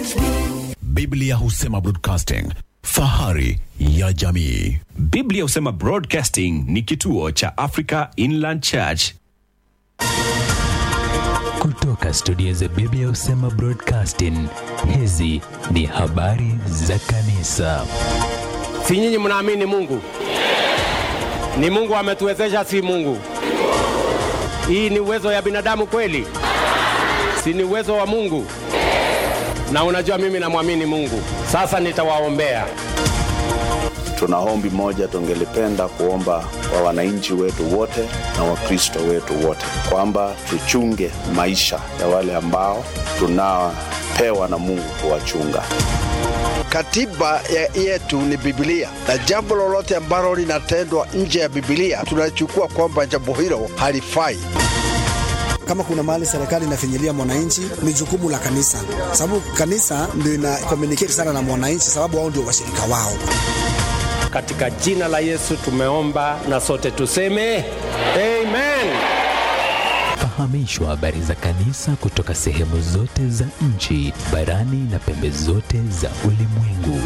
Biblia husema broadcasting, fahari ya jamii. Biblia husema Broadcasting ni kituo cha Africa Inland Church. Kutoka studio za Biblia husema Broadcasting, hizi ni habari za kanisa. Si nyinyi mnaamini Mungu? Ni Mungu ametuwezesha, si Mungu? Hii ni uwezo ya binadamu kweli? Si ni uwezo wa Mungu? Na unajua mimi namwamini Mungu. Sasa nitawaombea. Tuna ombi moja tungelipenda kuomba kwa wananchi wetu wote na Wakristo wetu wote kwamba tuchunge maisha ya wale ambao tunapewa na Mungu kuwachunga. Katiba ya yetu ni Biblia, na jambo lolote ambalo linatendwa nje ya Biblia tunachukua kwamba jambo hilo halifai. Kama kuna mahali serikali inafinyilia mwananchi, ni jukumu la kanisa, sababu kanisa ndio ina communicate sana na mwananchi, sababu wao ndio washirika wao. Katika jina la Yesu tumeomba na sote tuseme amen. Fahamishwa habari za kanisa kutoka sehemu zote za nchi, barani na pembe zote za ulimwengu.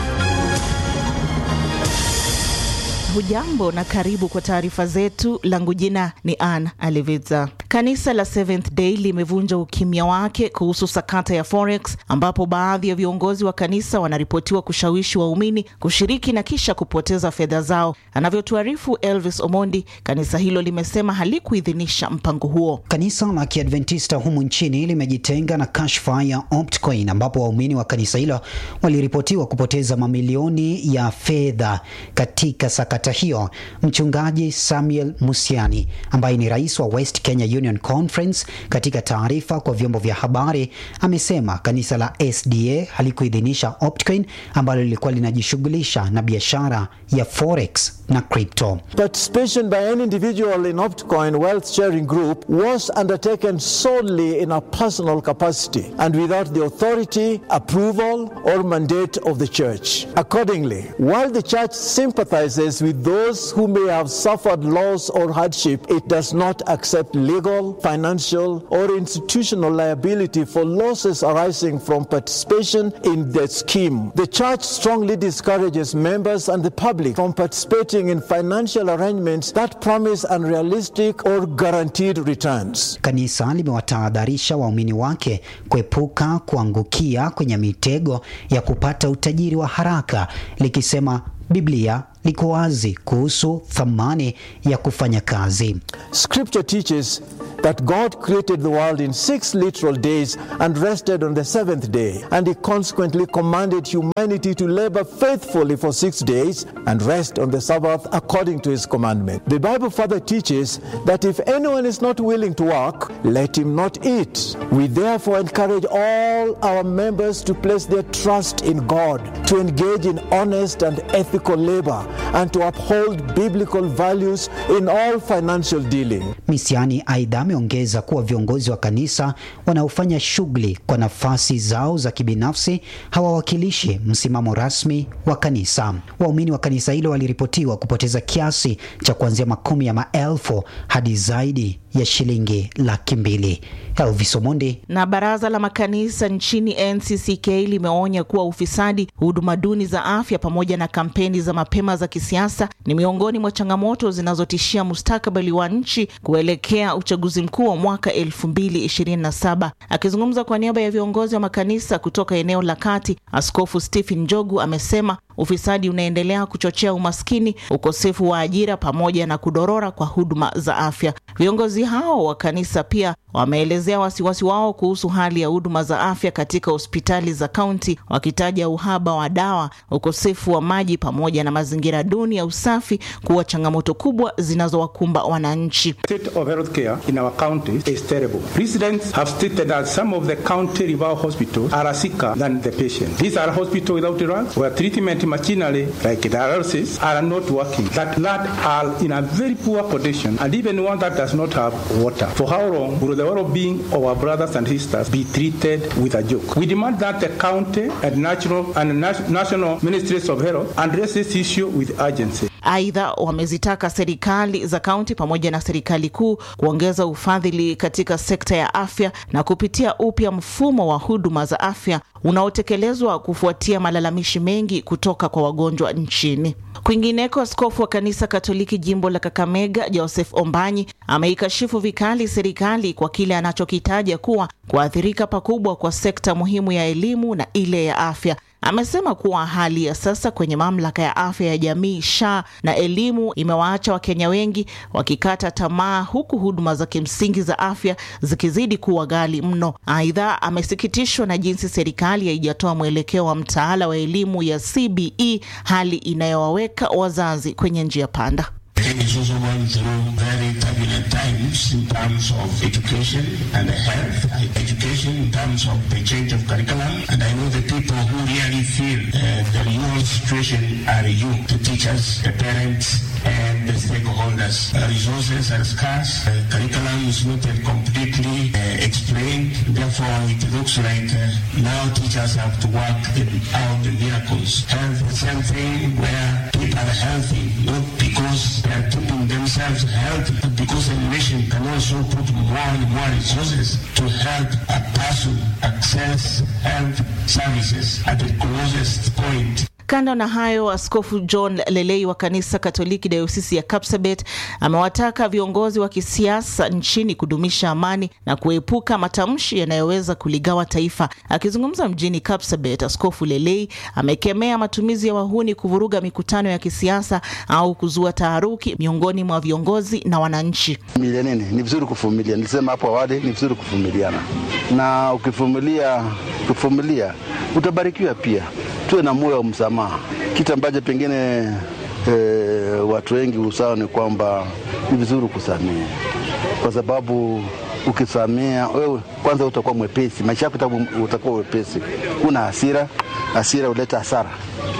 Hujambo na karibu kwa taarifa zetu. Langu jina ni Ann Aliviza. Kanisa la Seventh Day limevunja ukimya wake kuhusu sakata ya Forex, ambapo baadhi ya viongozi wa kanisa wanaripotiwa kushawishi waumini kushiriki na kisha kupoteza fedha zao. Anavyotuarifu Elvis Omondi, kanisa hilo limesema halikuidhinisha mpango huo. Kanisa la Kiadventista humu nchini limejitenga na kashfa ya Optcoin ambapo waumini wa kanisa hilo waliripotiwa kupoteza mamilioni ya fedha katika sakata hiyo. Mchungaji Samuel Musiani ambaye ni rais wa West Kenya Union Conference, katika taarifa kwa vyombo vya habari amesema kanisa la SDA halikuidhinisha Optcoin ambalo lilikuwa linajishughulisha na biashara ya forex na crypto. Participation by any individual in Optcoin wealth sharing group was undertaken solely in a personal capacity and without the authority, approval, or mandate of the church. Accordingly, while the church sympathizes with those who may have suffered loss or hardship, it does not accept legal, financial, or institutional liability for losses arising from participation in the scheme. The church strongly discourages members and the public from participating in financial arrangements that promise unrealistic or guaranteed returns. Kanisa limewatahadharisha waumini wake kuepuka kuangukia kwenye mitego ya kupata utajiri wa haraka likisema Biblia liko wazi kuhusu thamani ya kufanya kazi. Scripture teaches that God created the world in six literal days and rested on the seventh day, and He consequently commanded humanity to labor faithfully for six days and rest on the Sabbath according to His commandment. The Bible further teaches that if anyone is not willing to work, let him not eat. We therefore encourage all our members to place their trust in God, to engage in honest and ethical labor, and to uphold biblical values in all financial dealing. Misiani aidha ameongeza kuwa viongozi wa kanisa wanaofanya shughuli kwa nafasi zao za kibinafsi hawawakilishi msimamo rasmi wa kanisa. Waumini wa kanisa hilo waliripotiwa kupoteza kiasi cha kuanzia makumi ya maelfu hadi zaidi ya shilingi laki mbili. Elvis Omondi. Na baraza la makanisa nchini NCCK limeonya kuwa ufisadi, huduma duni za afya pamoja na kampeni za mapema za kisiasa ni miongoni mwa changamoto zinazotishia mustakabali wa nchi kuelekea uchaguzi mkuu wa mwaka 2027. Akizungumza kwa niaba ya viongozi wa makanisa kutoka eneo la kati, Askofu Stephen Njogu amesema ufisadi unaendelea kuchochea umaskini, ukosefu wa ajira pamoja na kudorora kwa huduma za afya. Viongozi hao wa kanisa pia wameelezea wasiwasi wao kuhusu hali ya huduma za afya katika hospitali za kaunti, wakitaja uhaba wa dawa, ukosefu wa maji pamoja na mazingira duni ya usafi kuwa changamoto kubwa zinazowakumba wananchi. state of healthcare in our county is terrible. Residents have stated that some of the county rival hospitals are sicker than the patient. These are hospitals without drugs, where treatment machinery like dialysis are not working, that, that are in a very poor condition, and even one that does not have water. For how long will the well-being of our brothers and sisters be treated with a joke? We demand that the county and national and nas- national ministries of health address this issue with urgency. Aidha, wamezitaka serikali za kaunti pamoja na serikali kuu kuongeza ufadhili katika sekta ya afya na kupitia upya mfumo wa huduma za afya unaotekelezwa kufuatia malalamishi mengi kutoka kwa wagonjwa nchini. Kwingineko, askofu wa kanisa Katoliki jimbo la Kakamega Joseph Ombanyi ameikashifu vikali serikali kwa kile anachokitaja kuwa kuathirika pakubwa kwa sekta muhimu ya elimu na ile ya afya. Amesema kuwa hali ya sasa kwenye mamlaka ya afya ya jamii SHA na elimu imewaacha Wakenya wengi wakikata tamaa, huku huduma za kimsingi za afya zikizidi kuwa ghali mno. Aidha, amesikitishwa na jinsi serikali haijatoa mwelekeo wa mtaala wa elimu ya CBE, hali inayowaweka wazazi kwenye njia panda. Kenya is also going through very turbulent times in terms of education and health. Education in terms of the change of curriculum. And I know the people who really feel uh, the real situation are you, the teachers, the parents, and the stakeholders. Uh, resources are scarce. Uh, curriculum is not yet completely uh, explained. Therefore, it looks like uh, now teachers have to work in, out the miracles. Health, the same thing where people are healthy, not because they are keeping themselves healthy, but because a nation can also put more and more resources to help a person access health services at the closest point. Kando na hayo, Askofu John Lelei wa kanisa Katoliki dayosisi ya Kapsabet amewataka viongozi wa kisiasa nchini kudumisha amani na kuepuka matamshi yanayoweza kuligawa taifa. Akizungumza mjini Kapsabet, Askofu Lelei amekemea matumizi ya wahuni kuvuruga mikutano ya kisiasa au kuzua taharuki miongoni mwa viongozi na wananchi. Vumilia nini? Ni vizuri kuvumilia. Nilisema hapo awali, ni vizuri kuvumiliana, na ukivumilia, ukivumilia utabarikiwa pia. Tuwe na moyo wa msamaha, kitu ambacho pengine e, watu wengi usawa ni kwamba ni vizuri kusamehe, kwa sababu ukisamea wewe kwanza utakuwa mwepesi, maisha yako utakuwa wepesi. Kuna hasira, hasira huleta hasara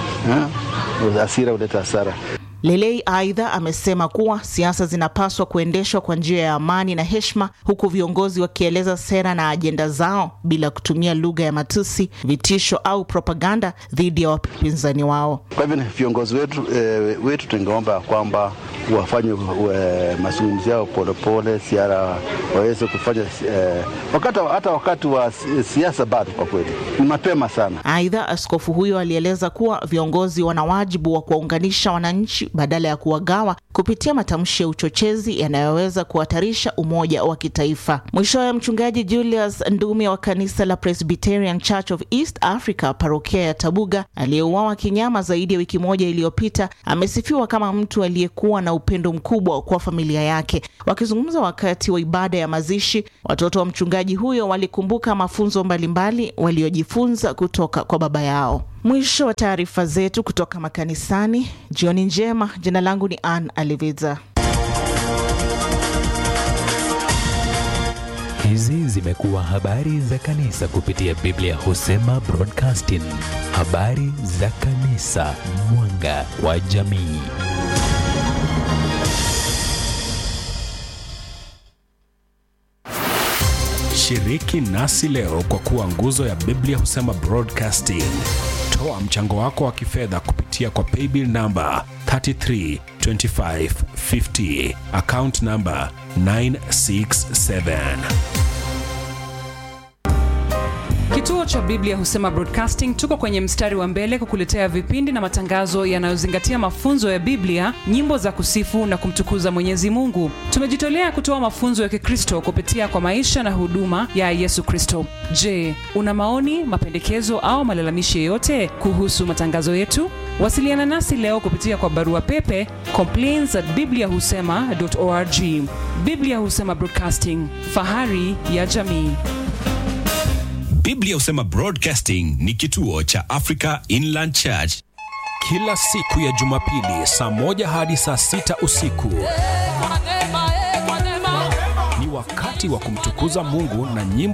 eh? Hasira huleta hasara. Lelei aidha amesema kuwa siasa zinapaswa kuendeshwa kwa njia ya amani na heshima, huku viongozi wakieleza sera na ajenda zao bila kutumia lugha ya matusi, vitisho au propaganda dhidi ya wapinzani wao. Kwa hivyo viongozi wetu, e, wetu tungeomba kwamba wafanye e, mazungumzo yao polepole, siara waweze kufanya e, wakati, hata wakati wa siasa bado, kwa kweli ni mapema sana. Aidha, askofu huyo alieleza kuwa viongozi wana wajibu wa kuwaunganisha wananchi badala ya kuwagawa kupitia matamshi ya uchochezi yanayoweza kuhatarisha umoja wa kitaifa. Mwishowe, mchungaji Julius Ndumi wa kanisa la Presbyterian Church of East Africa parokia ya Tabuga aliyeuawa kinyama zaidi ya wiki moja iliyopita amesifiwa kama mtu aliyekuwa na upendo mkubwa kwa familia yake. Wakizungumza wakati wa ibada ya mazishi, watoto wa mchungaji huyo walikumbuka mafunzo mbalimbali waliojifunza kutoka kwa baba yao. Mwisho wa taarifa zetu kutoka makanisani. Jioni njema. Jina langu ni Ann Aliviza. Hizi zimekuwa habari za kanisa kupitia Biblia Husema Broadcasting, habari za kanisa, mwanga wa jamii. Shiriki nasi leo kwa kuwa nguzo ya Biblia Husema Broadcasting. Toa mchango wako wa kifedha kupitia kwa paybill namba 332550 account namba 967. Kituo cha Biblia Husema Broadcasting tuko kwenye mstari wa mbele kukuletea vipindi na matangazo yanayozingatia mafunzo ya Biblia, nyimbo za kusifu na kumtukuza Mwenyezi Mungu. Tumejitolea kutoa mafunzo ya Kikristo kupitia kwa maisha na huduma ya Yesu Kristo. Je, una maoni, mapendekezo au malalamishi yoyote kuhusu matangazo yetu? Wasiliana nasi leo kupitia kwa barua pepe complaints at bibliahusema.org. Biblia Husema Broadcasting, fahari ya jamii. Biblia Husema Broadcasting ni kituo cha Africa Inland Church. Kila siku ya Jumapili saa moja hadi saa sita usiku ni wakati wa kumtukuza Mungu na nyimbo